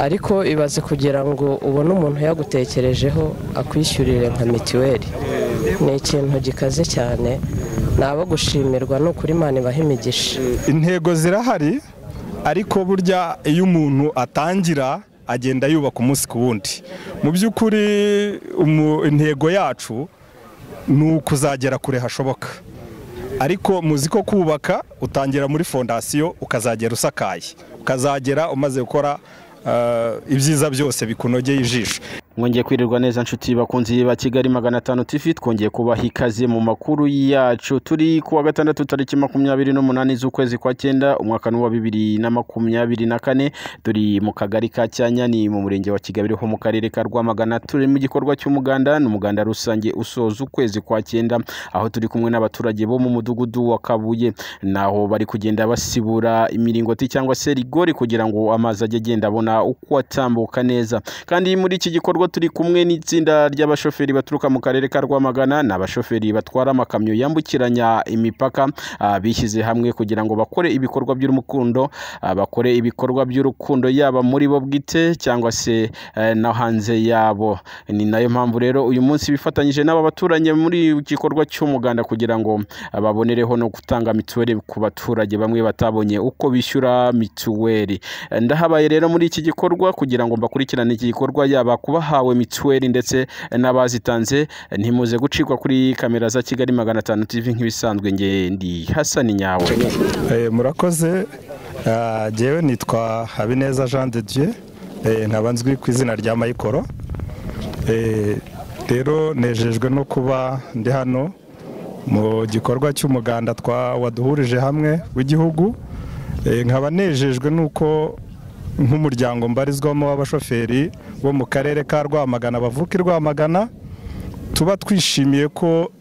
ariko ibaze kugira ngo ubone umuntu yagutekerejeho akwishyurire nka mituweli ni ikintu gikaze cyane ni abo gushimirwa ni ukuri imana ibaha imigisha intego zirahari ariko burya iyo umuntu atangira agenda yubaka umunsi ku wundi mu by'ukuri intego yacu ni ukuzagera kure hashoboka ariko muzi ko kubaka utangira muri fondasiyo ukazagera usakaye ukazagera umaze gukora ibyiza byose bikunogeye ijisho mwongeye kwirirwa neza nshuti bakunzi ba kigali magana atanu tivi twongeye kubaha ikaze mu makuru yacu turi kuwa gatandatu tariki makumyabiri n'umunani z'ukwezi kwa cyenda umwaka n'uwa bibiri na makumyabiri na kane turi mu kagari ka cyanya ni mu murenge wa kigali ho mu karere ka rwamagana turi mu gikorwa cy'umuganda ni umuganda rusange usoza ukwezi kwa cyenda aho turi kumwe n'abaturage bo mu mudugudu wa kabuye naho bari kugenda basibura imiringoti cyangwa se rigori kugira ngo amazi ajye agenda abona uko atambuka neza kandi muri iki gikorwa turi kumwe n'itsinda ry'abashoferi baturuka mu karere ka rwamagana ni abashoferi batwara amakamyo yambukiranya imipaka bishyize hamwe kugira ngo bakore ibikorwa by'urukundo bakore ibikorwa by'urukundo yaba muri bo bwite cyangwa se no hanze yabo ni nayo mpamvu rero uyu munsi bifatanyije n'aba baturanye muri gikorwa cy'umuganda kugira ngo babonereho no gutanga mituweli ku baturage bamwe batabonye uko bishyura mituweli ndahabaye rero muri iki gikorwa kugira ngo mbakurikirane iki gikorwa yaba kubaha abahawe mituweli ndetse n'abazitanze ntimuze gucikwa kuri kamera za kigali magana atanu tivi nk'ibisanzwe ndi hasani nyawe murakoze ngewe nitwa habineza jean de dieu nkaba nzwi ku izina rya mayikoro rero nejejwe no kuba ndi hano mu gikorwa cy'umuganda waduhurije hamwe w'igihugu nkaba nejejwe n'uko nk'umuryango mbarizwamo w'abashoferi bo mu karere ka rwamagana bavuka i rwamagana tuba twishimiye ko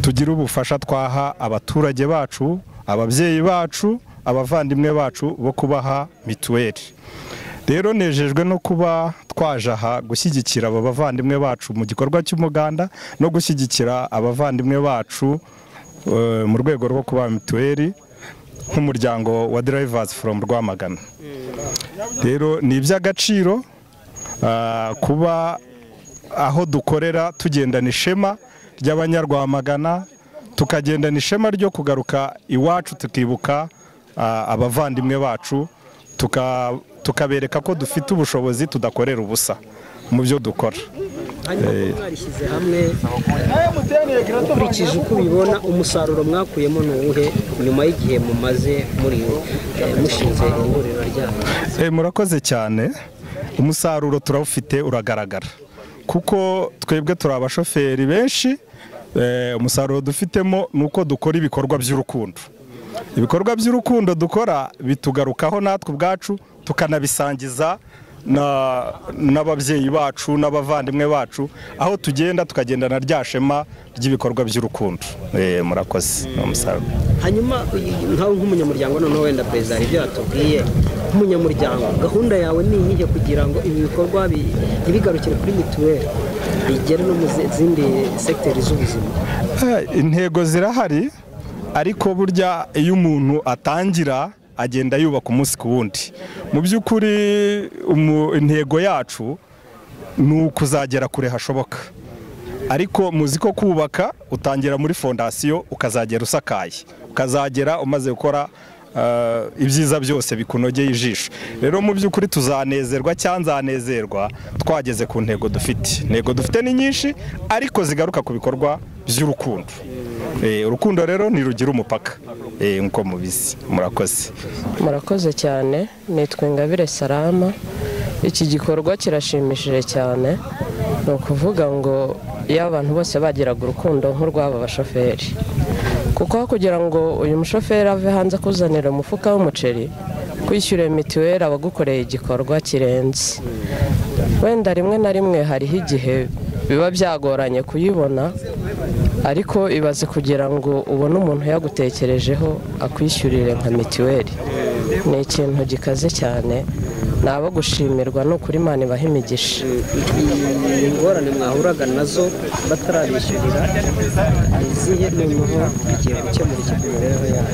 tugira ubufasha twaha abaturage bacu ababyeyi bacu abavandimwe bacu bo kubaha mituweli rero nejejwe no kuba twaje aha gushyigikira aba bavandimwe bacu mu gikorwa cy'umuganda no gushyigikira abavandimwe bacu mu rwego rwo kubaha mituweli nk'umuryango wa Drivers from rwamagana rero ni iby'agaciro kuba aho dukorera tugendana ishema ry'abanyarwamagana tukagendana ishema ryo kugaruka iwacu tukibuka abavandimwe bacu tukabereka ko dufite ubushobozi tudakorera ubusa mu byo dukora mwarishyize hamwe ukurikije uko ubibona umusaruro mwakuyemo ni uwuhe nyuma y'igihe mumaze muri mushinze ihuriro ryabo murakoze cyane umusaruro turawufite uragaragara kuko twebwe turi abashoferi benshi umusaruro dufitemo ni uko dukora ibikorwa by'urukundo ibikorwa by'urukundo dukora bitugarukaho natwe ubwacu tukanabisangiza n'ababyeyi bacu n'abavandimwe bacu aho tugenda tukagendana rya shema ry'ibikorwa by'urukundo murakoze ni umusaruro hanyuma nkawe nk'umunyamuryango noneho wenda perezida hari ibyo yatubwiye nk'umunyamuryango gahunda yawe ni iyihe kugira ngo ibi bikorwa ntibigarukire kuri mituweli bigere no mu zindi segiteri z'ubuzima intego zirahari ariko burya iyo umuntu atangira agenda yubaka umunsi ku wundi mu by'ukuri intego yacu ni ukuzagera kure hashoboka ariko muzi ko kubaka utangira muri fondasiyo ukazagera usakaye ukazagera umaze gukora ibyiza byose bikunogeye ijisho rero mu by'ukuri tuzanezerwa cyangwa nzanezerwa twageze ku ntego dufite intego dufite ni nyinshi ariko zigaruka ku bikorwa by'urukundo urukundo rero ntirugira umupaka nkuko mubizi murakoze murakoze cyane nitwa ingabire salama iki gikorwa kirashimishije cyane ni ukuvuga ngo iyo abantu bose bagiraga urukundo nk'urw'aba bashoferi kuko kugira ngo uyu mushoferi ave hanze akuzanira umufuka w'umuceri kwishyura mituweli aba agukoreye igikorwa kirenze wenda rimwe na rimwe hariho igihe biba byagoranye kuyibona ariko ibaze kugira ngo ubone umuntu yagutekerejeho akwishyurire nka mituweli ni ikintu gikaze cyane ni abo gushimirwa ni ukuri imana ibaha imigisha ingorane mwahuraga nazo batarabishyurira izihe noneho bigiye gukemura ikigo imibereho yabo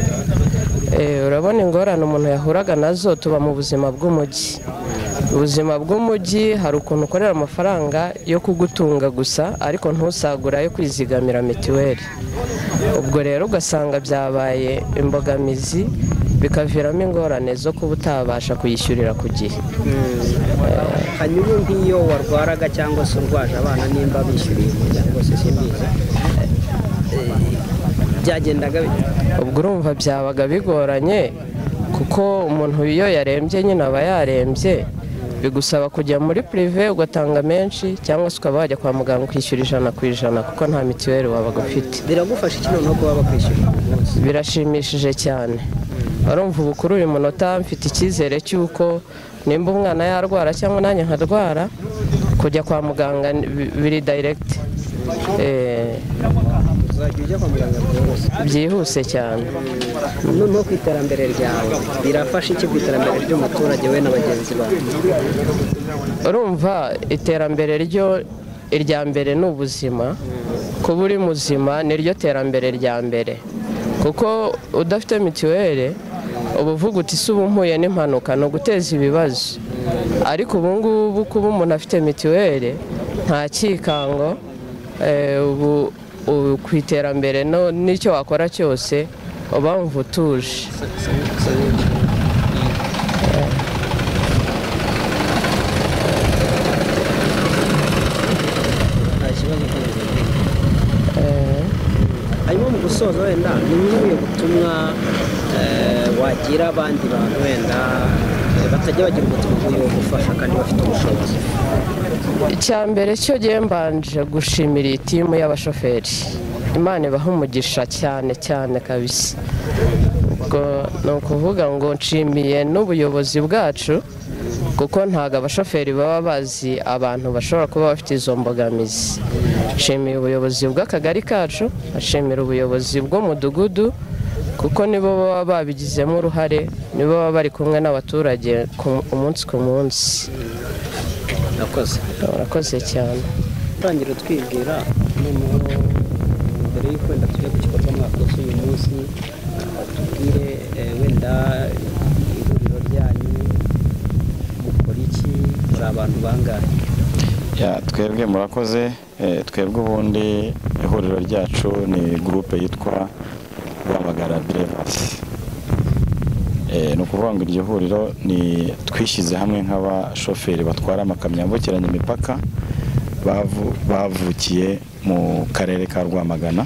Eh, urabona ingorane umuntu yahuraga nazo tuba mu buzima bw'umujyi ubuzima bw'umujyi hari ukuntu ukorera amafaranga yo kugutunga gusa ariko ntusagura ayo kwizigamira mituweli ubwo rero ugasanga byabaye imbogamizi bikaviramo ingorane zo kuba utabasha kuyishyurira ku gihe hanyuma nk'iyo warwaraga cyangwa se urwaje abana nimba bishyuriye umuryango se simbizi byagendaga bite? ubwo urumva byabaga bigoranye kuko umuntu iyo yarembye nyine aba yarembye bigusaba kujya muri pirive ugatanga menshi cyangwa se ukaba wajya kwa muganga ukishyura ijana ku ijana kuko nta mituweli wabaga ufite biragufasha iki noneho kuba bakwishyurira ku munsi birashimishije cyane urumva ubu kuri uyu munota mfite icyizere cy'uko nimba umwana yarwara cyangwa nanjye nkarwara kujya kwa muganga ni- bi- biri dayiregiti uzajya ujya kwa muganga byihuse byihuse cyane noneho ku iterambere ryawe birafasha iki ku iterambere ry'umuturage we na bagenzi bawe urumva iterambere ryo irya mbere ni ubuzima kuba uri muzima niryo terambere rya mbere kuko udafite mituweli uba uvuga uti si ubu mpuye n'impanuka ni uguteza ibibazo ariko ubu ngubu kuba umuntu afite mituweli nta cyikango eh, ubu ubu ku iterambere no- n'icyo wakora cyose uba wumva utuje nta kibazo ukomeza hanyuma mu gusoza wenda ni nk'ubuye butumwa eh, wagira abandi bantu wenda eh, batajya bagira ubutumwa bw'uyu wo gufasha kandi bafite ubushobozi icya mbere cyo gihe mbanje gushimira iyi timu y'abashoferi imana ibaha umugisha cyane cyane kabisa ubwo ni ukuvuga ngo nshimiye n'ubuyobozi bwacu kuko ntabwo abashoferi baba bazi abantu bashobora kuba bafite izo mbogamizi nshimiye ubuyobozi bw'akagari kacu nshimira ubuyobozi bw'umudugudu kuko nibo baba babigizemo uruhare nibo baba bari kumwe n'abaturage ku- umunsi ku munsi nakoze urakoze cyane utangira twibwira noneho mbere y'uko wenda tujya ku gikorwa mwakoze uyu munsi tubwire eh, wenda ihuriro ryanyu mukora iki muri abantu bangahe Ya, twebwe murakoze eh, twebwe ubundi ihuriro ryacu ni gurupe yitwa rwamagara birevasi ni ukuvuga ngo iryo huriro ni twishyize hamwe nk'abashoferi batwara amakamyo yambukiranya imipaka bavu- bavukiye mu karere ka rwamagana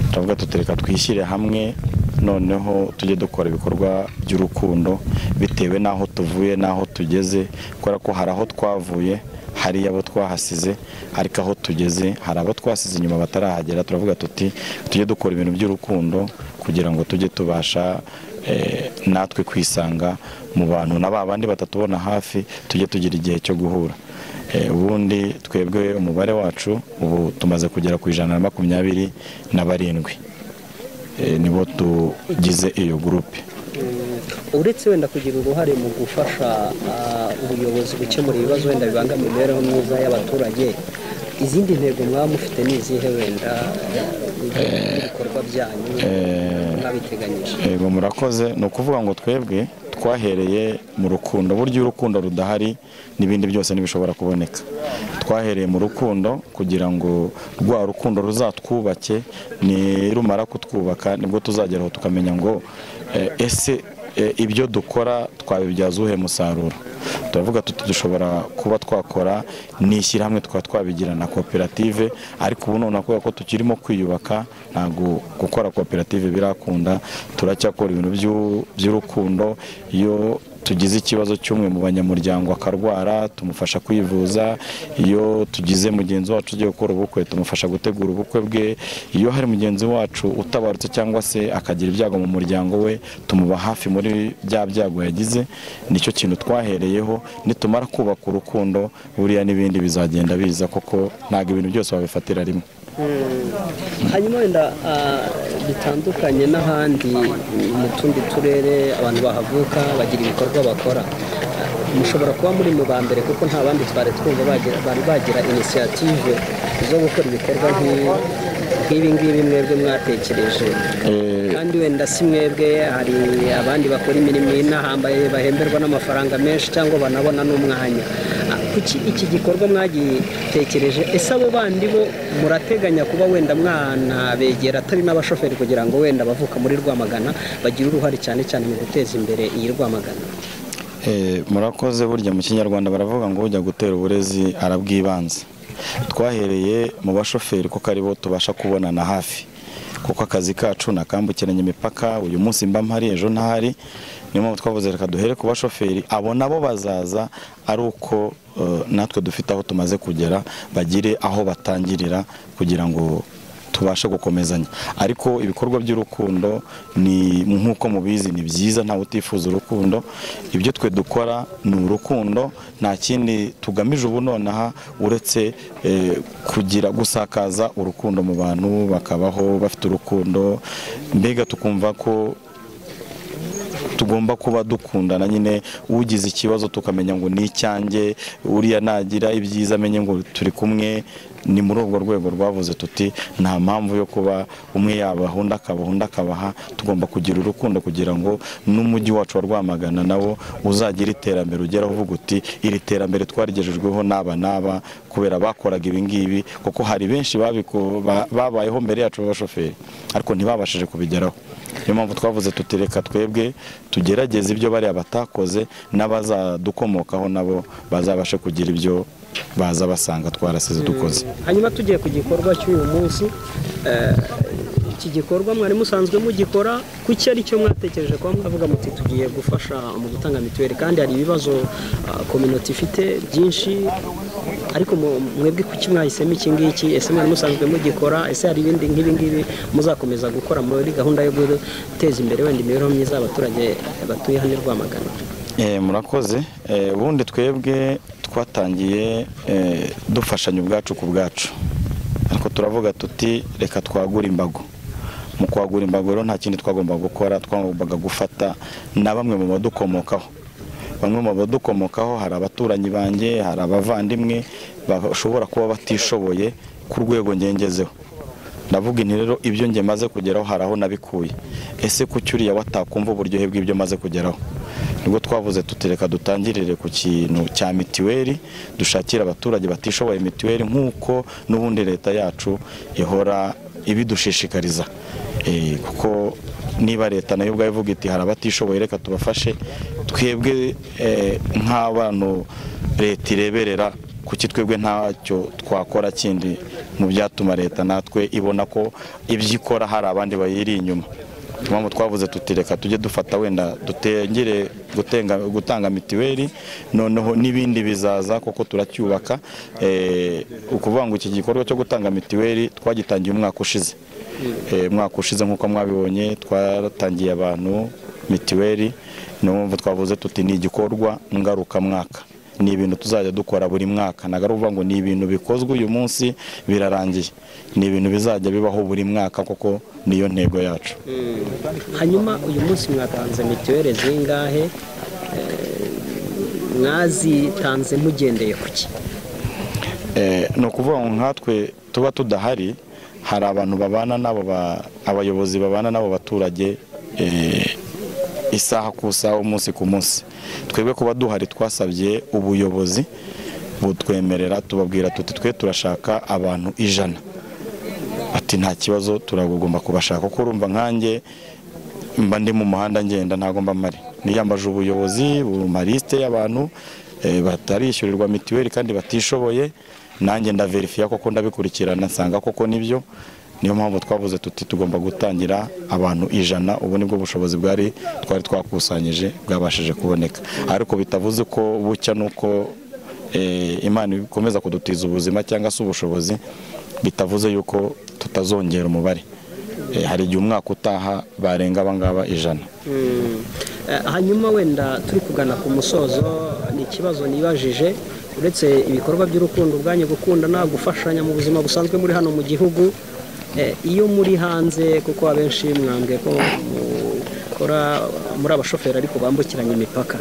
turavuga tuti reka twishyire hamwe noneho tujye dukora ibikorwa by'urukundo bitewe n'aho tuvuye n'aho tugeze kubera ko hari aho twavuye hari abo twahasize ariko aho tugeze hari abo twasize inyuma batarahagera turavuga tuti tujye dukora ibintu by'urukundo kugira ngo tujye tubasha eh, natwe kwisanga mu bantu na ba bandi batatubona hafi tujye tugira igihe cyo guhura Eh, ubundi twebwe umubare wacu ubu tumaze kugera ku ijana na makumyabiri na barindwi Eh, nibo tugize iyo gurupe uretse wenda kugira uruhare mu gufasha ah, ubuyobozi gukemura ibibazo wenda bibangamira imibereho myiza y'abaturage izindi ntego mwaba mufite ni izihe wenda ibikorwa byanyu eh, mwabiteganyije yego murakoze ni ukuvuga ngo twebwe twahereye mu rukundo burya iyo urukundo rudahari n'ibindi byose ntibishobora kuboneka twahereye mu rukundo kugira ngo rwa rukundo ruzatwubake ni rumara kutwubaka nibwo tuzageraho tukamenya ngo eh, ese eh, ibyo dukora twabibyaza uwuhe musaruro turavuga tuti dushobora kuba twakora ni ishyirahamwe tukaba twabigira na koperative ariko ubu noneho kubera ko tukirimo kwiyubaka ntabwo gukora koperative birakunda turacyakora ibintu by'u- by'urukundo iyo tugize ikibazo cy'umwe mu banyamuryango akarwara tumufasha kwivuza iyo tugize mugenzi wacu ugiye gukora ubukwe tumufasha gutegura ubukwe bwe iyo hari mugenzi wacu utabarutse cyangwa se akagira ibyago mu muryango we tumuba hafi muri bya byago yagize nicyo kintu twahereyeho nitumara kubaka urukundo buriya n'ibindi bizagenda biza koko ntabwo ibintu byose wabifatira rimwe hanyuma wenda ah, bitandukanye n'ahandi mu tundi turere abantu bahavuka bagira ibikorwa bakora Ah, mushobora kuba muri mu ba mbere kuko nta bandi twari twumva bagira- bari bagira inisiyative zo gukora ibikorwa nk'ibi nk'ibi ngibi mwebwe mwatekereje Eh, kandi wenda si mwebwe hari abandi bakora imirimo inahambaye bahemberwa n'amafaranga menshi cyangwa banabona n'umwanya Ah, kuki iki gikorwa mwagitekereje ese abo bandi bo murateganya kuba wenda mwanabegera atari n'abashoferi kugira ngo wenda abavuka muri rwamagana bagire uruhare cyane cyane mu guteza imbere iyi rwamagana Eh, murakoze burya mu kinyarwanda baravuga ngo ujya gutera uburezi arabwibanze twahereye mu bashoferi kuko aribo tubasha kubonana hafi kuko akazi kacu nakambukiranya imipaka uyu munsi mba mpari ejo ntahari niyo mpamvu twavuze reka duhere ku bashoferi abo nabo bazaza ari uko eh, natwe dufite aho tumaze kugera bagire aho batangirira kugira ngo tubashe gukomezanya ariko ibikorwa by'urukundo ni nk'uko mubizi ni byiza ntawe utifuza urukundo ibyo twe dukora ni urukundo nta kindi tugamije ubu nonaha uretse eh, kugira gusakaza urukundo mu bantu bakabaho bafite urukundo mbega tukumva ko tugomba kuba dukundana nyine ugize ikibazo tukamenya ngo ni icyanjye uriya nagira ibyiza amenye ngo turi kumwe ni muri urwo rwego rwavuze tuti nta mpamvu yo kuba umwe yabaha undi akabaha undi akabaha tugomba kugira urukundo kugira ngo n'umujyi wacu wa rwamagana nawo uzagira iterambere ugera uvuga uti iri terambere twarigejejweho n'aba n'aba kubera bakoraga ibi ngibi kuko hari benshi babiko- ba- babayeho mbere yacu b'abashoferi ariko ntibabashije kubigeraho niyo mpamvu twavuze tuti reka twebwe tugerageze ibyo bariya batakoze n'abazadukomokaho nabo bazabashe kugira ibyo baza basanga twarasize dukoze hanyuma tugiye ku gikorwa cy'uyu munsi eh, iki gikorwa mwari musanzwe mugikora kuki ari cyo mwatekereje kuba mwavuga muti tugiye gufasha mu gutanga mituweli kandi hari ibibazo kominoti ifite byinshi ariko mu- mwebwe kuki mwahisemo iki ngiki ese mwari musanzwe mugikora ese hari ibindi nk'ibi ngibi muzakomeza gukora muri gahunda yo guteza imbere wenda imibereho myiza y'abaturage batuye hano i Rwamagana Eh, murakoze Eh, ubundi twebwe twatangiye eh, dufashanya ubwacu ku bwacu ariko turavuga tuti reka twagure imbago mu kwagura imbago rero nta kindi twagombaga gukora twagombaga gufata na bamwe mu badukomokaho bamwe mu badukomokaho hari abaturanyi banjye hari abavandimwe bashobora kuba batishoboye ku rwego ngengezeho ndavuga inti rero ibyo njye maze kugeraho hari aho nabikuye ese kuki uriya watakumva uburyohe bw'ibyo maze kugeraho nibwo twavuze tutereka dutangirire ku kintu cya mituweli dushakira abaturage batishoboye mituweli nk'uko n'ubundi leta yacu ihora ibidushishikariza Eh, kuko niba leta nayo ubwayo ivuga iti hari abatishoboye reka tubafashe twebwe eh, nk'abantu leta ireberera kuki twebwe ntacyo twakora kindi mu byatuma leta natwe ibona ko ibyo ikora hari abandi bayiri inyuma Niyo mpamvu twavuze tuti reka tujye dufata wenda dutengere gutenga- gutanga mituweli noneho n'ibindi bizaza kuko turacyubaka Eh, ukuvuga ngo iki gikorwa cyo gutanga mituweli twagitangiye umwaka ushize Eh, umwaka ushize nk'uko mwabibonye twaratangiye abantu mituweli niyo mpamvu twavuze tuti ni igikorwa ngarukamwaka ni ibintu tuzajya dukora buri mwaka ntabwo ari ukuvuga ngo ni ibintu bikozwe uyu munsi birarangiye ni ibintu bizajya bibaho buri mwaka kuko niyo ntego yacu hanyuma uyu munsi mwatanze mituweli zingahe Eh, mwazitanze mugendeye ku ki Eh, ni ukuvuga ngo nkatwe tuba tudahari hari abantu babana nabo ba- abayobozi babana n'abo baturage eh, isaha ku isaha umunsi ku munsi twebwe kuba duhari twasabye ubuyobozi butwemerera tubabwira tuti twe turashaka abantu ijana ati nta kibazo turagomba kubashaka kuko urumva nkanjye mba ndi mu muhanda ngenda ntabwo mba mpari niyambaje ubuyobozi bumarisite y'abantu eh, batarishyurirwa mituweli kandi batishoboye nanjye ndaverifiya koko ndabikurikirana nsanga koko nibyo niyo mpamvu twavuze tuti tugomba gutangira abantu ijana ubu nibwo bushobozi bwari twari twakusanyije bwabashije kuboneka ariko bitavuze ko bucya nuko eh, imana ikomeza kudutiza ubuzima cyangwa se ubushobozi bitavuze yuko tutazongera umubare Eh, hari igihe umwaka utaha barenga abangaba ijana Eh, hanyuma wenda turi kugana ku musozo ni ikibazo nibajije uretse ibikorwa by'urukundo ubwanyu gukundana gufashanya mu buzima busanzwe muri hano mu gihugu eh, iyo muri hanze kuko abenshi mwambwe ko mukora muri abashoferi ariko bambukiranya imipaka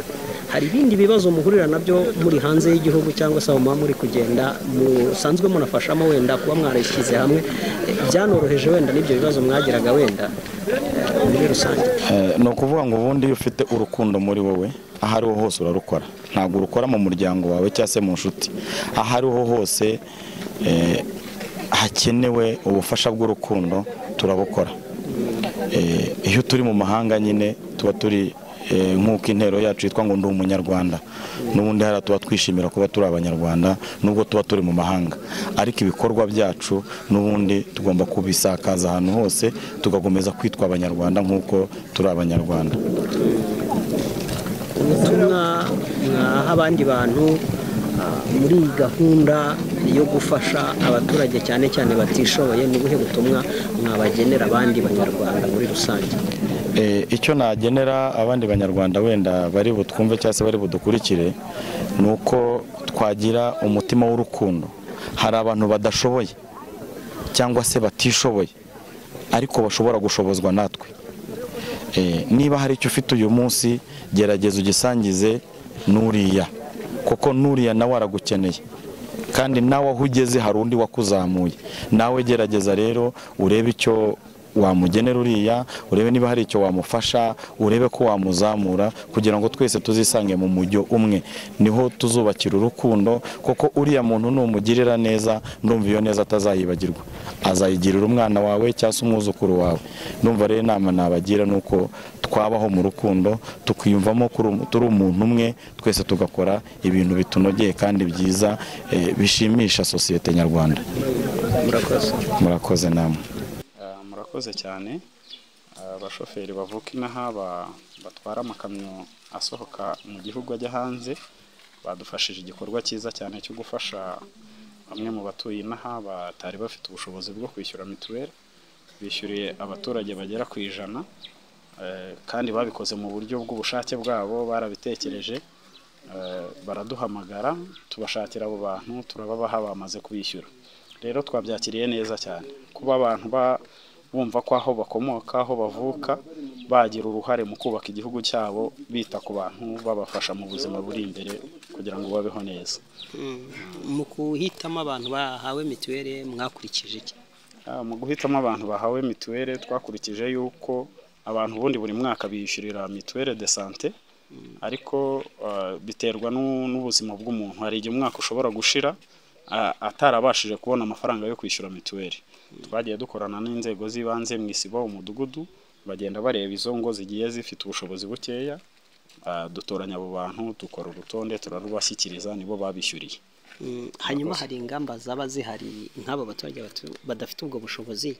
hari ibindi bibazo muhurira nabyo muri hanze y'igihugu cyangwa se aho muba muri kugenda musanzwe munafashamo wenda kuba mwarishyize hamwe eh, byanoroheje wenda n'ibyo bibazo mwagiraga wenda eh, muri rusange Eh, ni ukuvuga ngo ubundi iyo ufite urukundo muri wowe aho ariho hose urarukora ntabwo urukora mu muryango wawe cyangwa se mu nshuti aho ariho hose eh, hakenewe ubufasha bw'urukundo turabukora Eh, iyo turi mu mahanga nyine tuba turi eh, nk'uko intero yacu yitwa ngo ndi umunyarwanda n'ubundi hariya tuba twishimira kuba turi abanyarwanda nubwo tuba turi mu mahanga ariko ibikorwa byacu n'ubundi tugomba kubisakaza ahantu hose tugakomeza kwitwa abanyarwanda nk'uko turi abanyarwanda ubutumwa mwaha abandi bantu ah, muri iyi gahunda yo gufasha abaturage cyane cyane batishoboye ni ubuhe butumwa mwabagenera abandi banyarwanda muri rusange Eh, icyo nagenera abandi banyarwanda wenda bari butwumve cyangwa se bari budukurikire ni uko twagira umutima w'urukundo hari abantu badashoboye cyangwa se batishoboye ariko bashobora gushobozwa natwe Eh, niba hari icyo ufite uyu munsi gerageza ugisangize n'uriya kuko n'uriya nawe aragukeneye kandi nawe aho ugeze hari undi wakuzamuye nawe gerageza rero urebe icyo wamugenera uriya urebe niba hari icyo wamufasha urebe ko wamuzamura kugira ngo twese tuzisange mu mujyo umwe niho tuzubakira urukundo kuko uriya muntu numugirira neza ndumva iyo neza atazayibagirwa azayigirira umwana wawe cyangwa se umwuzukuru wawe ndumva rero inama nabagira ni uko twabaho mu rukundo tukiyumvamo ko uru- turi umuntu umwe twese tugakora ibintu bitunogeye kandi byiza eh, bishimisha sosiyete nyarwanda murakoze murakoze namwe Ah, murakoze cyane Ah, abashoferi bavuka inaha ba- batwara amakamyo asohoka mu gihugu ajya hanze badufashije igikorwa cyiza cyane cyo gufasha bamwe mu batuye inaha batari bafite ubushobozi bwo kwishyura mituweli bishyuriye abaturage bagera ku ijana Eh, kandi babikoze mu buryo bw'ubushake bwabo barabitekereje Eh, baraduhamagara tubashakira abo bantu turababaha bamaze kubishyura rero twabyakiriye neza cyane kuba abantu ba- bumva ko aho bakomoka aho bavuka bagira uruhare mu kubaka igihugu cyabo bita ku bantu babafasha mu buzima buri imbere kugira ngo babeho neza mu kuhitamo abantu bahawe mituweli mwakurikije iki Ah, mu guhitamo abantu bahawe mituweli twakurikije yuko abantu ubundi buri mwaka biyishyurira mituweli de sante ariko ah, biterwa n'u- n'ubuzima bw'umuntu hari igihe umwaka ushobora gushira ah, atarabashije kubona amafaranga yo kwishyura mituweli twagiye dukorana n'inzego z'ibanze mu isibo umudugudu bagenda bareba izo ngo zigiye zifite ubushobozi bukeya ah, dutoranya abo bantu dukora urutonde turarubashyikiriza nibo babishyuriye Mm, hanyuma hari ingamba zaba zihari nk'aba baturage batu- badafite ubwo bushobozi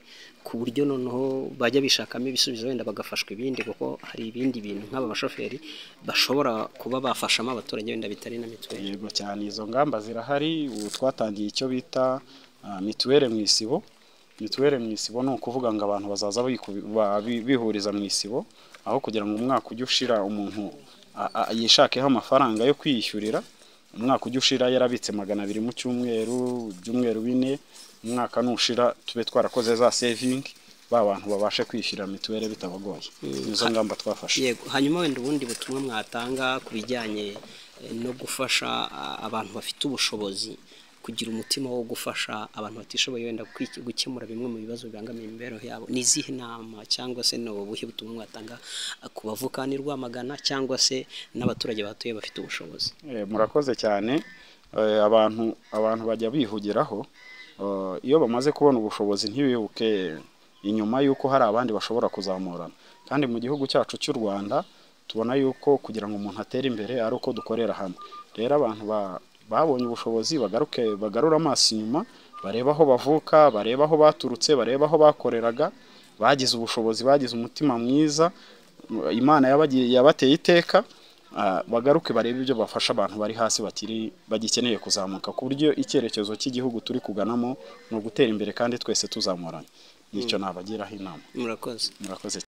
ku buryo noneho bajya bishakamo ibisubizo wenda bagafashwa ibindi kuko hari ibindi bintu nk'aba bashoferi bashobora kuba bafashamo abaturage wenda bitari na mituweli yego cyane izo ngamba zirahari ubu twatangiye icyo bita ah, mituweli mu isibo mituweli mu isibo ni ukuvuga ngo abantu bazaza biku- ba- bi- bihuriza mu isibo aho kugira ngo umwaka ujye ushira umuntu a- a- yishakeho amafaranga yo kwiyishyurira umwaka ujya ushira yarabitse magana abiri mu cyumweru ibyumweru bine umwaka nushira tube twarakoze za sevingi ba bantu babashe kwishyura mituweli bitabagoye nizo ngamba twafashe yego hanyuma wenda ubundi butumwa mwatanga ku bijyanye eh, no gufasha ah, abantu bafite ubushobozi kugira umutima wo gufasha abantu batishoboye wenda kwiki- gukemura bimwe mu bibazo bibangamiye imibereho yabo ni izihe nama cyangwa se ni ubuhe butumwa mwatanga ah, ku bavukani rwamagana cyangwa se n'abaturage batuye bafite ubushobozi Eh, murakoze cyane Eh, abantu abantu bajya bihugiraho Eh, iyo bamaze kubona ubushobozi ntibibuke inyuma y'uko hari abandi bashobora kuzamurana kandi mu gihugu cyacu cy'u Rwanda tubona yuko kugira ngo umuntu atere imbere ari uko dukorera hamwe rero abantu ba- babonye ubushobozi bagaruke bagarura amaso inyuma bareba aho bavuka bareba aho baturutse bareba aho bakoreraga bagize ubushobozi bagize umutima mwiza imana yabagiye- yabateye iteka ah, bagaruke barebe ibyo bafasha abantu bari hasi batiri bagikeneye kuzamuka ku buryo icyerekezo cy'igihugu turi kuganamo ni ugutera imbere kandi twese tuzamuranye nicyo nabagiraho inama murakoze murakoze